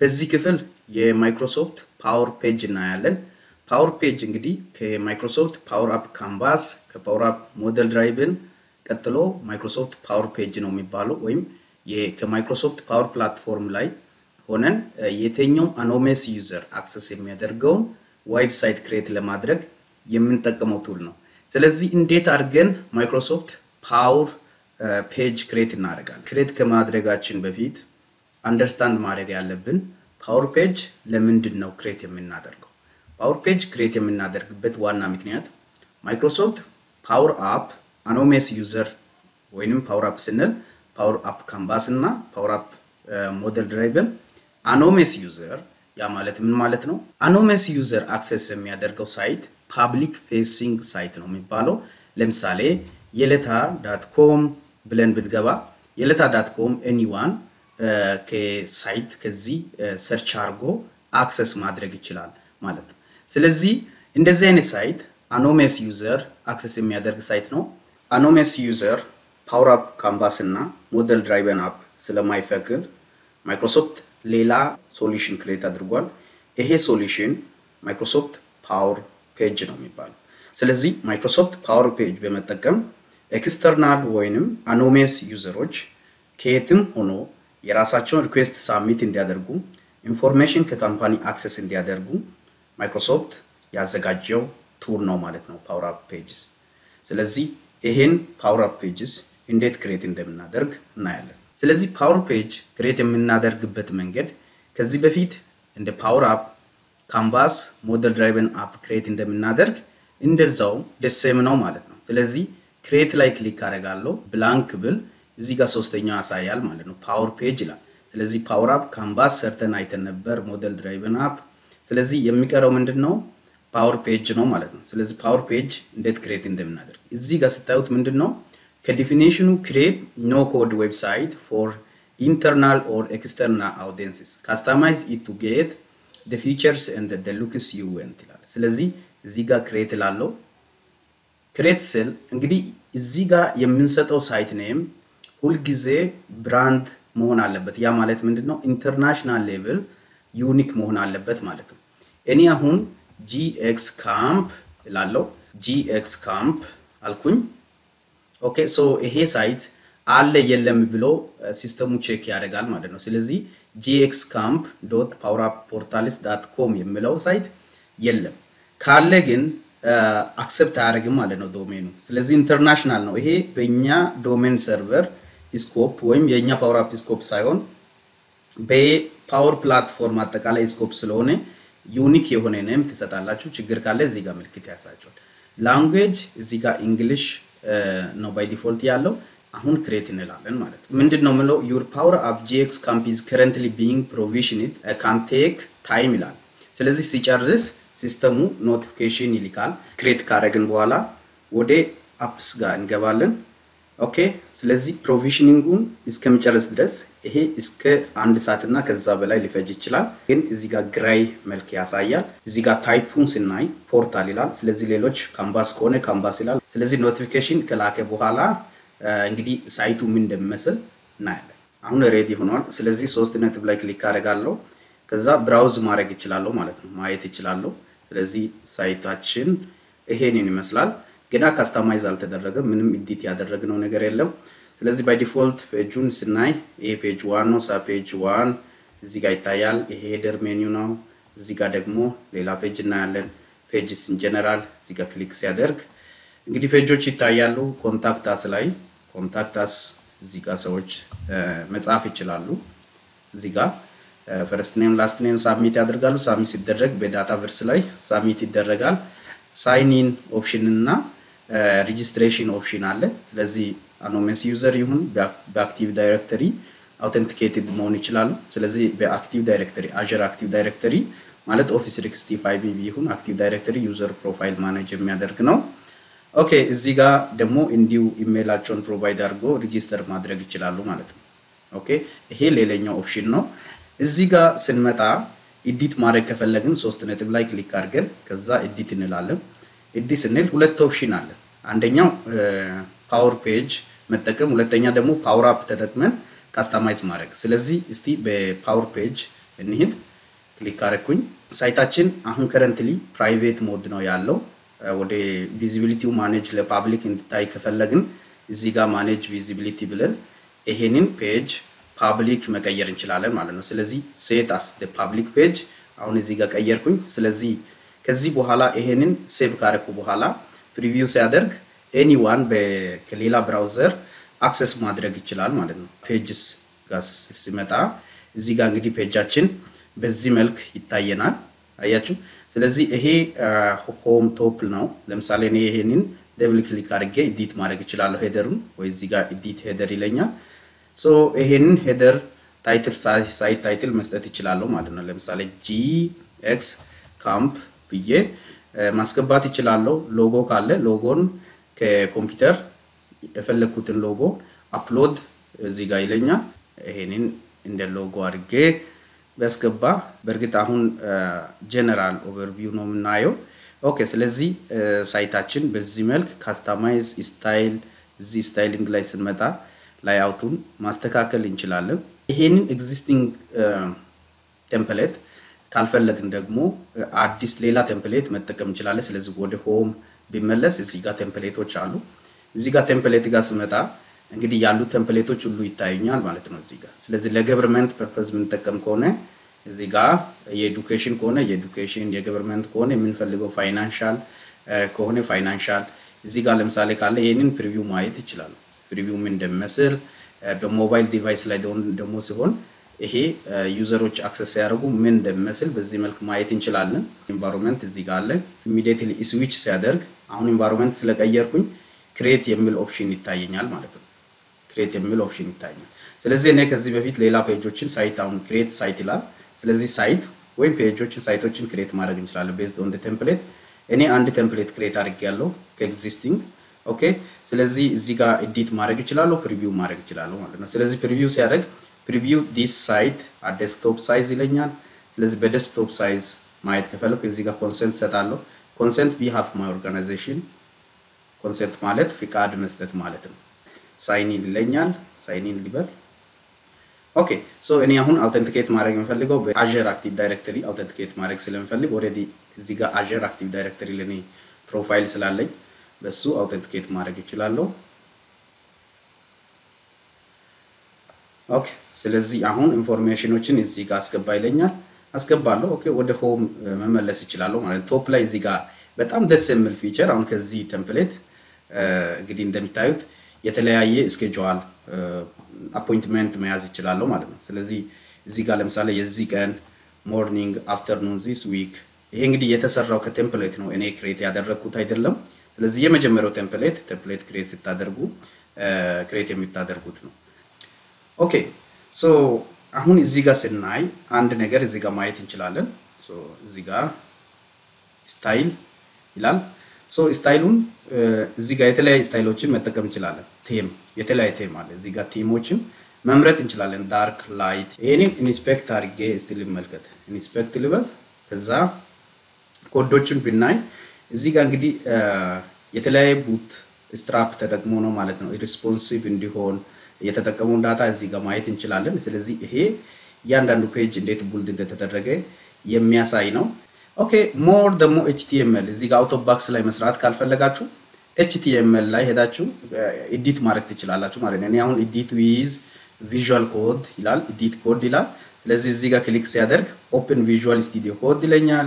በዚህ ክፍል የማይክሮሶፍት ፓወር ፔጅ እናያለን። ፓወር ፔጅ እንግዲህ ከማይክሮሶፍት ፓወር አፕ ካንቫስ ከፓወር አፕ ሞዴል ድራይቭን ቀጥሎ ማይክሮሶፍት ፓወር ፔጅ ነው የሚባለው ወይም ከማይክሮሶፍት ፓወር ፕላትፎርም ላይ ሆነን የትኛው አኖሜስ ዩዘር አክሰስ የሚያደርገውን ዌብሳይት ክሬት ለማድረግ የምንጠቀመው ቱል ነው። ስለዚህ እንዴት አድርገን ማይክሮሶፍት ፓወር ፔጅ ክሬት እናደርጋለን? ክሬት ከማድረጋችን በፊት አንደርስታንድ ማድረግ ያለብን ፓወር ፔጅ ለምንድን ነው ክሬት የምናደርገው? ፓወር ፔጅ ክሬት የምናደርግበት ዋና ምክንያት ማይክሮሶፍት ፓወር አፕ አኖሜስ ዩዘር ወይንም ፓወር አፕ ስንል ፓወር አፕ ካንቫስ እና ፓወር አፕ ሞዴል ድራይቭን አኖሜስ ዩዘር ያ ማለት ምን ማለት ነው? አኖሜስ ዩዘር አክሰስ የሚያደርገው ሳይት ፓብሊክ ፌሲንግ ሳይት ነው የሚባለው። ለምሳሌ የለታ ዳት ኮም ብለን ብንገባ የለታ ዳት ኮም ኤኒዋን ከሳይት ከዚህ ሰርች አድርጎ አክሰስ ማድረግ ይችላል ማለት ነው። ስለዚህ እንደዚህ አይነት ሳይት አኖሜስ ዩዘር አክሰስ የሚያደርግ ሳይት ነው። አኖሜስ ዩዘር ፓወር አፕ ካንቫስ እና ሞዴል ድራይቨን አፕ ስለማይፈቅድ ማይክሮሶፍት ሌላ ሶሉሽን ክሬት አድርጓል። ይሄ ሶሉሽን ማይክሮሶፍት ፓወር ፔጅ ነው የሚባለው። ስለዚህ ማይክሮሶፍት ፓወር ፔጅ በመጠቀም ኤክስተርናል ወይንም አኖሜስ ዩዘሮች ከየትም ሆኖ የራሳቸውን ሪኩዌስት ሳሚት እንዲያደርጉ ኢንፎርሜሽን ከካምፓኒ አክሰስ እንዲያደርጉ ማይክሮሶፍት ያዘጋጀው ቱል ነው ማለት ነው ፓወር አፕ ፔጅስ። ስለዚህ ይሄን ፓወር አፕ ፔጅስ እንዴት ክሬት እንደምናደርግ እናያለን። ስለዚህ ፓወር ፔጅ ክሬት የምናደርግበት መንገድ ከዚህ በፊት እንደ ፓወር አፕ ካንቫስ ሞዴል ድራይቨን አፕ ክሬት እንደምናደርግ እንደዛው ደሴም ነው ማለት ነው። ስለዚህ ክሬት ላይ ክሊክ አደርጋለሁ። ብላንክ ብል እዚህ ጋር ሶስተኛው ያሳያል ማለት ነው። ፓወር ፔጅ ይላል። ስለዚህ ፓወር አፕ ካንቫስ ሰርተን አይተን ነበር፣ ሞዴል ድራይቨን አፕ። ስለዚህ የሚቀረው ምንድን ነው? ፓወር ፔጅ ነው ማለት ነው። ስለዚህ ፓወር ፔጅ እንዴት ክሬት እንደምናደርግ እዚህ ጋር ስታዩት ምንድን ነው ከዲፊኒሽኑ ክሬት ኖ ኮድ ዌብሳይት ፎር ኢንተርናል ኦር ኤክስተርናል አውዲየንስስ ካስተማይዝ ኢት ቱ ጌት the features and the looks you want ይላል። ስለዚህ እዚህ ጋር ክሬት ላለው ክሬት ስል እንግዲህ እዚህ ጋር የምንሰጠው ሳይት ኔም ሁልጊዜ ብራንድ መሆን አለበት። ያ ማለት ምንድን ነው? ኢንተርናሽናል ሌቭል ዩኒክ መሆን አለበት ማለት ነው። እኔ አሁን ጂኤክስ ካምፕ ላለው ጂኤክስ ካምፕ አልኩኝ። ኦኬ ሶ ይሄ ሳይት አለ የለም ብሎ ሲስተሙ ቼክ ያደርጋል ማለት ነው። ስለዚህ ጂኤክስ ካምፕ ዶት ፓወር አፕ ፖርታልስ ዳት ኮም የሚለው ሳይት የለም። ካለ ግን አክሰፕት አያደርግም ማለት ነው ዶሜኑ። ስለዚህ ኢንተርናሽናል ነው። ይሄ በእኛ ዶሜን ሰርቨር ስኮፕ ወይም የእኛ ፓወር አፕ ስኮፕ ሳይሆን በፓወር ፕላትፎርም አጠቃላይ ስኮፕ ስለሆነ ዩኒክ የሆነ ኔም ትሰጣላችሁ። ችግር ካለ እዚህ ጋር ምልክት ያሳቸዋል። ላንጉዌጅ እዚህ ጋር እንግሊሽ ነው ባይ ዲፎልት ያለው። አሁን ክሬት እንላለን ማለት ነው። ምንድን ነው የምለው ዩር ፓወር አፕ ጂኤክስ ካምፕ ኢዝ ከረንትሊ ቢንግ ፕሮቪዥንድ ካን ቴክ ታይም ይላል። ስለዚህ ሲጨርስ ሲስተሙ ኖቲፊኬሽን ይልካል። ክሬት ካደረግን በኋላ ወደ አፕስ ጋር እንገባለን። ኦኬ ስለዚህ ፕሮቪዥኒንጉን እስከሚጨርስ ድረስ ይሄ እስከ አንድ ሰዓት እና ከዛ በላይ ሊፈጅ ይችላል። ግን እዚህ ጋር ግራይ መልክ ያሳያል። እዚህ ጋር ታይፑን ስናይ ፖርታል ይላል። ስለዚህ ሌሎች ካምባስ ከሆነ ካምባስ ይላል። ስለዚህ ኖቲፊኬሽን ከላከ በኋላ እንግዲህ ሳይቱ ምን እንደሚመስል እናያለን። አሁን ሬዲ ሆኗል። ስለዚህ ሶስት ነጥብ ላይ ክሊክ አደርጋለሁ። ከዛ ብራውዝ ማድረግ ይችላለሁ ማለት ነው፣ ማየት ይችላለሁ። ስለዚህ ሳይታችን ይሄንን ይመስላል። ገና ካስተማይዝ አልተደረገም። ምንም ኢዲት ያደረግነው ነገር የለም። ስለዚህ ባይ ዲፎልት ፔጁን ስናይ ይሄ ፔጅ ዋን ነው። ሳ ፔጅ ዋን እዚህ ጋር ይታያል። ይሄ ሄደር ሜኒው ነው። እዚህ ጋር ደግሞ ሌላ ፔጅ እናያለን። ፔጅስ ኢን ጀነራል እዚህ ጋር ክሊክ ሲያደርግ እንግዲህ ፔጆች ይታያሉ። ኮንታክት አስ ላይ ኮንታክት አስ እዚህ ጋር ሰዎች መጻፍ ይችላሉ። እዚህ ጋር ፈርስት ኔም ላስት ኔም ሳሚት ያደርጋሉ። ሳሚት ሲደረግ በዳታ ቨርስ ላይ ሳሚት ይደረጋል። ሳይኒን ኦፕሽን እና ሬጂስትሬሽን ኦፕሽን አለ። ስለዚህ አኖሜስ ዩዘር ይሁን በአክቲቭ ዳይሬክተሪ አውተንቲኬትድ መሆን ይችላሉ። ስለዚህ በአክቲቭ ዳይሬክተሪ አዥር አክቲቭ ዳይሬክተሪ ማለት ኦፊስ 65 ይሁን አክቲቭ ዳይሬክተሪ ዩዘር ፕሮፋይል ማኔጅ የሚያደርግ ነው። ኦኬ እዚህ ጋር ደግሞ እንዲሁ ኢሜይላቸውን ፕሮቫይድ አድርጎ ሪጂስተር ማድረግ ይችላሉ ማለት ነው። ኦኬ ይሄ ሌላኛው ኦፕሽን ነው። እዚህ ጋር ስንመጣ ኤዲት ማድረግ ከፈለግን ሶስት ነጥብ ላይ ክሊክ አድርገን ከዛ ኤዲት እንላለን። ኤዲት ስንል ሁለት ኦፕሽን አለ። አንደኛው ፓወር ፔጅ መጠቀም፣ ሁለተኛ ደግሞ ፓወር አፕ ተጠቅመን ካስተማይዝ ማድረግ። ስለዚህ እስቲ በፓወር ፔጅ እንሂድ። ክሊክ አረኩኝ። ሳይታችን አሁን ከረንትሊ ፕራይቬት ሞድ ነው ያለው። ወደ ቪዚቢሊቲው ማኔጅ ለፓብሊክ እንዲታይ ከፈለግን እዚህ ጋር ማኔጅ ቪዚቢሊቲ ብለን ይሄንን ፔጅ ፓብሊክ መቀየር እንችላለን ማለት ነው። ስለዚህ ሴት አስ ፓብሊክ ፔጅ አሁን እዚህ ጋር ቀየርኩኝ። ስለዚህ ከዚህ በኋላ ይሄንን ሴቭ ካረኩ በኋላ ፕሪቪው ሲያደርግ ኤኒዋን ከሌላ ብራውዘር አክሰስ ማድረግ ይችላል ማለት ነው። ፔጅስ ጋር ሲመጣ እዚህ ጋር እንግዲህ ፔጃችን በዚህ መልክ ይታየናል። አያችሁ። ስለዚህ ይሄ ሆም ቶፕ ነው። ለምሳሌ እኔ ይሄንን ደብል ክሊክ አድርጌ ኢዲት ማድረግ እችላለሁ። ሄደሩን ወይ እዚህ ጋር ኢዲት ሄደር ይለኛል። ሶ ይሄንን ሄደር ታይትል ሳይት ታይትል መስጠት ይችላለሁ ማለት ነው። ለምሳሌ ጂ ኤክስ ካምፕ ብዬ ማስገባት ይችላለሁ። ሎጎ ካለ ሎጎን ከኮምፒውተር የፈለግኩትን ሎጎ አፕሎድ እዚህ ጋር ይለኛል። ይሄንን እንደ ሎጎ አድርጌ ቢያስገባ በእርግጥ አሁን ጀነራል ኦቨርቪው ነው የምናየው። ኦኬ ስለዚህ ሳይታችን በዚህ መልክ ካስተማይዝ ስታይል እዚህ ስታይሊንግ ላይ ስንመጣ ላይ አውቱን ማስተካከል እንችላለን። ይሄንን ኤግዚስቲንግ ቴምፕሌት ካልፈለግን ደግሞ አዲስ ሌላ ቴምፕሌት መጠቀም እንችላለን። ስለዚህ ወደ ሆም ቢመለስ እዚህ ጋር ቴምፕሌቶች አሉ። እዚህ ጋር ቴምፕሌት ጋር ስመጣ እንግዲህ ያሉት ቴምፕሌቶች ሁሉ ይታዩኛል ማለት ነው እዚህ ጋር። ስለዚህ ለገቨርንመንት ፐርፐዝ የምንጠቀም ከሆነ እዚህ ጋር የኤዱኬሽን ከሆነ የኤዱኬሽን፣ የገቨርንመንት ከሆነ የምንፈልገው ፋይናንሻል ከሆነ ፋይናንሻል፣ እዚህ ጋር ለምሳሌ ካለ ይህንን ፕሪቪው ማየት ይችላሉ። ፕሪቪው ምን እንደሚመስል በሞባይል ዲቫይስ ላይ ደግሞ ሲሆን ይሄ ዩዘሮች አክሰስ ሲያደርጉ ምን እንደሚመስል በዚህ መልክ ማየት እንችላለን። ኢንቫይሮንመንት እዚህ ጋር አለ። ኢሚዲየትሊ ስዊች ሲያደርግ አሁን ኢንቫይሮንመንት ስለቀየርኩኝ ክሬት የሚል ኦፕሽን ይታየኛል ማለት ነው። ክሬት የሚል ኦፕሽን ይታየኛል። ስለዚህ እኔ ከዚህ በፊት ሌላ ፔጆችን ሳይት አሁን ክሬት ሳይት ይላል። ስለዚህ ሳይት ወይም ፔጆችን ሳይቶችን ክሬት ማድረግ እንችላለን ቤዝድ ኦን ቴምፕሌት። እኔ አንድ ቴምፕሌት ክሬት አድርጌያለሁ ከኤግዚስቲንግ ኦኬ። ስለዚህ እዚህ ጋር ኤዲት ማድረግ እችላለሁ፣ ፕሪቪው ማድረግ እችላለሁ ማለት ነው። ስለዚህ ፕሪቪው ሲያደርግ ፕሪቪው ዲስ ሳይት ዴስክቶፕ ሳይዝ ይለኛል። ስለዚህ በዴስክቶፕ ሳይዝ ማየት ከፈለኩ እዚህ ጋር ኮንሰንት ሰጣለሁ። ኮንሰንት ቢ ሃፍ ማይ ኦርጋናይዜሽን ኮንሰንት ማለት ፍቃድ መስጠት ማለት ነው። ሳይኒን ይለኛል። ሳይኒን ሊበል ኦኬ ሶ እኔ አሁን አውተንቲኬት ማድረግ የምፈልገው በአዥር አክቲቭ ዳይሬክተሪ አውተንቲኬት ማድረግ ስለምፈልግ ኦልሬዲ እዚህ ጋር አዥር አክቲቭ ዳይሬክተሪ ለኔ ፕሮፋይል ስላለኝ በሱ አውተንቲኬት ማድረግ ይችላለሁ። ኦኬ ስለዚህ አሁን ኢንፎርሜሽኖችን እዚህ ጋር አስገባ ይለኛል። አስገባለሁ። ኦኬ ወደ ሆም መመለስ ይችላለሁ ማለት ቶፕ ላይ እዚህ ጋር በጣም ደስ የሚል ፊቸር አሁን ከዚህ ቴምፕሌት እንግዲህ እንደሚታዩት የተለያየ ስኬጁዋል አፖይንትመንት መያዝ ይችላለሁ ማለት ነው። ስለዚህ እዚህ ጋር ለምሳሌ የዚህ ቀን ሞርኒንግ፣ አፍተርኑን፣ ዚስ ዊክ ይሄ እንግዲህ የተሰራው ከቴምፕሌት ነው እኔ ክሬት ያደረግኩት አይደለም። ስለዚህ የመጀመሪያው ቴምፕሌት ቴምፕሌት ክሬት ስታደርጉ ክሬት የምታደርጉት ነው። ኦኬ ሶ አሁን እዚህ ጋር ስናይ አንድ ነገር እዚህ ጋር ማየት እንችላለን። ሶ እዚህ ጋር ስታይል ይላል። ሶ ስታይሉን እዚህ ጋር የተለያዩ ስታይሎችን መጠቀም እንችላለን። ቴም የተለያየ ቴም አለ። እዚህ ጋር ቴሞችን መምረጥ እንችላለን። ዳርክ ላይት። ይሄንን ኢንስፔክት አድርጌ እስቲ ልመልከት። ኢንስፔክት ልበል። ከዛ ኮዶችን ብናይ እዚህ ጋር እንግዲህ የተለያየ ቡት ስትራፕ ተጠቅሞ ነው ማለት ነው ሪስፖንሲቭ እንዲሆን የተጠቀመውን ዳታ እዚህ ጋር ማየት እንችላለን። ስለዚህ ይሄ እያንዳንዱ ፔጅ እንዴት ቡልድ እንደተደረገ የሚያሳይ ነው። ኦኬ ሞር ደግሞ ኤችቲኤምኤል እዚህ ጋር አውቶ ባክስ ላይ መስራት ካልፈለጋችሁ ኤችቲኤምኤል ላይ ሄዳችሁ ኤዲት ማድረግ ትችላላችሁ ማለት ነው። እኔ አሁን ኤዲት ዊዝ ቪዥዋል ኮድ ይላል፣ ኤዲት ኮድ ይላል። ስለዚህ እዚህ ጋር ክሊክ ሲያደርግ ኦፕን ቪዥዋል ስቱዲዮ ኮድ ይለኛል።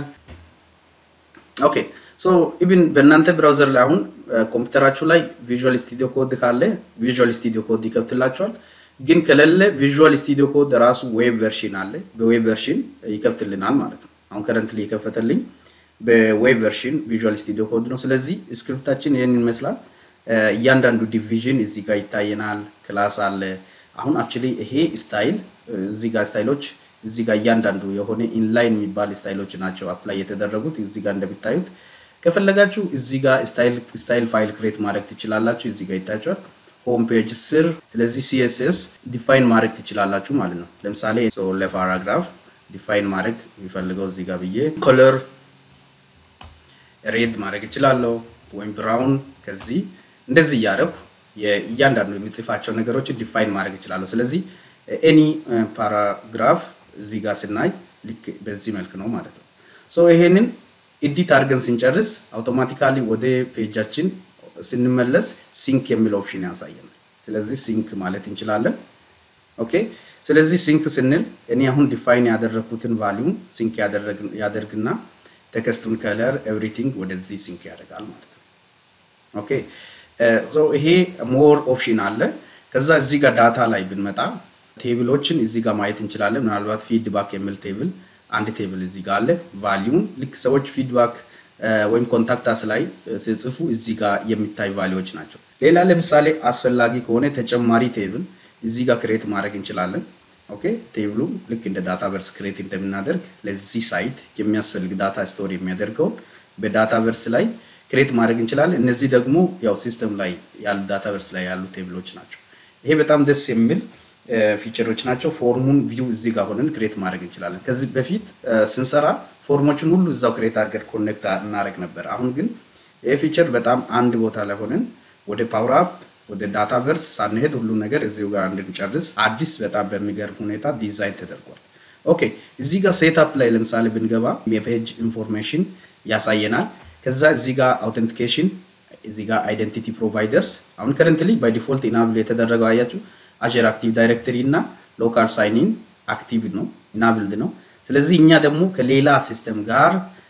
ኦኬ ሶ ኢቭን በእናንተ ብራውዘር ላይ አሁን ኮምፒውተራችሁ ላይ ቪዥዋል ስቱዲዮ ኮድ ካለ ቪዥዋል ስቱዲዮ ኮድ ይከፍትላችኋል። ግን ከሌለ ቪዥዋል ስቱዲዮ ኮድ ራሱ ዌብ ቨርሽን አለ፣ በዌብ ቨርሽን ይከፍትልናል ማለት ነው። አሁን ከረንትሊ የከፈተልኝ በዌብ ቨርሽን ቪዥዋል ስቱዲዮ ኮድ ነው። ስለዚህ ስክሪፕታችን ይህን ይመስላል። እያንዳንዱ ዲቪዥን እዚህ ጋር ይታየናል። ክላስ አለ። አሁን አክቹሊ ይሄ ስታይል እዚህ ጋር ስታይሎች እዚህ ጋር እያንዳንዱ የሆነ ኢንላይን የሚባል ስታይሎች ናቸው አፕላይ የተደረጉት እዚህ ጋር እንደሚታዩት ከፈለጋችሁ እዚህ ጋር ስታይል ፋይል ክሬት ማድረግ ትችላላችሁ። እዚህ ጋር ይታያችኋል ሆም ፔጅ ስር። ስለዚህ ሲኤስኤስ ዲፋይን ማድረግ ትችላላችሁ ማለት ነው። ለምሳሌ ለፓራግራፍ ዲፋይን ማድረግ የሚፈልገው እዚህ ጋር ብዬ ኮለር ሬድ ማድረግ እችላለሁ ወይም ብራውን። ከዚህ እንደዚህ እያደረኩ እያንዳንዱ የሚጽፋቸው ነገሮችን ዲፋይን ማድረግ እችላለሁ። ስለዚህ ኤኒ ፓራግራፍ እዚህ ጋር ስናይ ልክ በዚህ መልክ ነው ማለት ነው። ሶ ይሄንን ኤዲት አድርገን ስንጨርስ አውቶማቲካሊ ወደ ፔጃችን ስንመለስ ሲንክ የሚል ኦፕሽን ያሳየናል። ስለዚህ ሲንክ ማለት እንችላለን። ኦኬ ስለዚህ ሲንክ ስንል እኔ አሁን ዲፋይን ያደረግኩትን ቫሊዩም ሲንክ ያደርግና ቴክስቱን ከለር ኤቭሪቲንግ ወደዚህ ሲንክ ያደርጋል ማለት ነው። ኦኬ ይሄ ሞር ኦፕሽን አለ። ከዛ እዚህ ጋር ዳታ ላይ ብንመጣ ቴብሎችን እዚህ ጋር ማየት እንችላለን። ምናልባት ፊድባክ የሚል ቴብል አንድ ቴብል እዚህ ጋር አለ። ቫሊዩም ልክ ሰዎች ፊድባክ ወይም ኮንታክታስ ላይ ሲጽፉ እዚህ ጋር የሚታይ ቫሊዎች ናቸው። ሌላ ለምሳሌ አስፈላጊ ከሆነ ተጨማሪ ቴብል እዚህ ጋር ክሬት ማድረግ እንችላለን። ኦኬ ቴብሉ ልክ እንደ ዳታ ቨርስ ክሬት እንደምናደርግ ለዚህ ሳይት የሚያስፈልግ ዳታ ስቶር የሚያደርገውን በዳታ ቨርስ ላይ ክሬት ማድረግ እንችላለን። እነዚህ ደግሞ ያው ሲስተም ላይ ያሉ ዳታ ቨርስ ላይ ያሉ ቴብሎች ናቸው። ይሄ በጣም ደስ የሚል ፊቸሮች ናቸው። ፎርሙን ቪው እዚህ ጋር ሆነን ክሬት ማድረግ እንችላለን። ከዚህ በፊት ስንሰራ ፎርሞችን ሁሉ እዛው ክሬት አድርገን ኮኔክት እናደርግ ነበር። አሁን ግን ይህ ፊቸር በጣም አንድ ቦታ ላይ ሆነን ወደ ፓወር አፕ ወደ ዳታ ቨርስ ሳንሄድ ሁሉ ነገር እዚሁ ጋር እንድንጨርስ አዲስ በጣም በሚገርም ሁኔታ ዲዛይን ተደርጓል። ኦኬ እዚህ ጋር ሴትአፕ ላይ ለምሳሌ ብንገባ የፔጅ ኢንፎርሜሽን ያሳየናል። ከዛ እዚህ ጋር አውተንቲኬሽን እዚህ ጋር አይደንቲቲ ፕሮቫይደርስ አሁን ከረንትሊ ባይ ዲፎልት ኢናብል የተደረገው አያችሁ አጀር አክቲቭ ዳይሬክተሪ እና ሎካል ሳይኒን አክቲቭ ነው ኢናብልድ ነው። ስለዚህ እኛ ደግሞ ከሌላ ሲስተም ጋር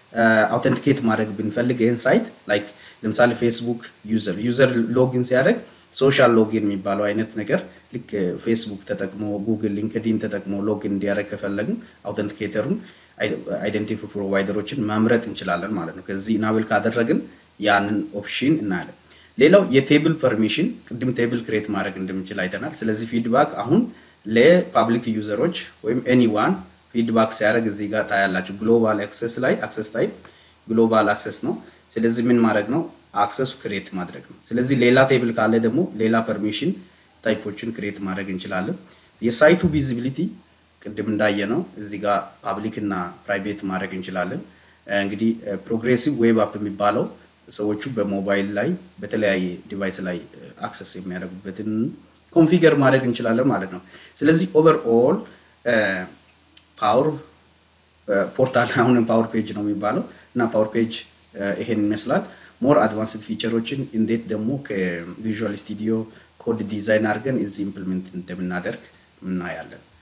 አውተንቲኬት ማድረግ ብንፈልግ ይህን ሳይት ላይክ ለምሳሌ ፌስቡክ ዩዘር ዩዘር ሎጊን ሲያደርግ ሶሻል ሎጊን የሚባለው አይነት ነገር ልክ ፌስቡክ ተጠቅሞ ጉግል፣ ሊንክዲን ተጠቅሞ ሎጊን እንዲያደርግ ከፈለግን አውተንቲኬተሩን አይደንቲቲ ፕሮቫይደሮችን መምረጥ እንችላለን ማለት ነው። ከዚህ ኢናብል ካደረግን ያንን ኦፕሽን እናያለን። ሌላው የቴብል ፐርሚሽን ቅድም ቴብል ክሬት ማድረግ እንደምንችል አይተናል። ስለዚህ ፊድባክ አሁን ለፓብሊክ ዩዘሮች ወይም ኤኒዋን ፊድባክ ሲያደርግ እዚህ ጋር ታያላችሁ። ግሎባል አክሰስ ላይ አክሰስ ታይፕ ግሎባል አክሰስ ነው። ስለዚህ ምን ማድረግ ነው? አክሰሱ ክሬት ማድረግ ነው። ስለዚህ ሌላ ቴብል ካለ ደግሞ ሌላ ፐርሚሽን ታይፖችን ክሬት ማድረግ እንችላለን። የሳይቱ ቪዚቢሊቲ ቅድም እንዳየ ነው እዚህ ጋር ፓብሊክ እና ፕራይቬት ማድረግ እንችላለን። እንግዲህ ፕሮግሬሲቭ ዌብ አፕ የሚባለው ሰዎቹ በሞባይል ላይ በተለያየ ዲቫይስ ላይ አክሰስ የሚያደርጉበትን ኮንፊገር ማድረግ እንችላለን ማለት ነው። ስለዚህ ኦቨርኦል ፓወር ፖርታል አሁንም ፓወር ፔጅ ነው የሚባለው እና ፓወር ፔጅ ይሄን ይመስላል። ሞር አድቫንስድ ፊቸሮችን እንዴት ደግሞ ከቪዥዋል ስቱዲዮ ኮድ ዲዛይን አድርገን እዚህ ኢምፕሊመንት እንደምናደርግ እናያለን።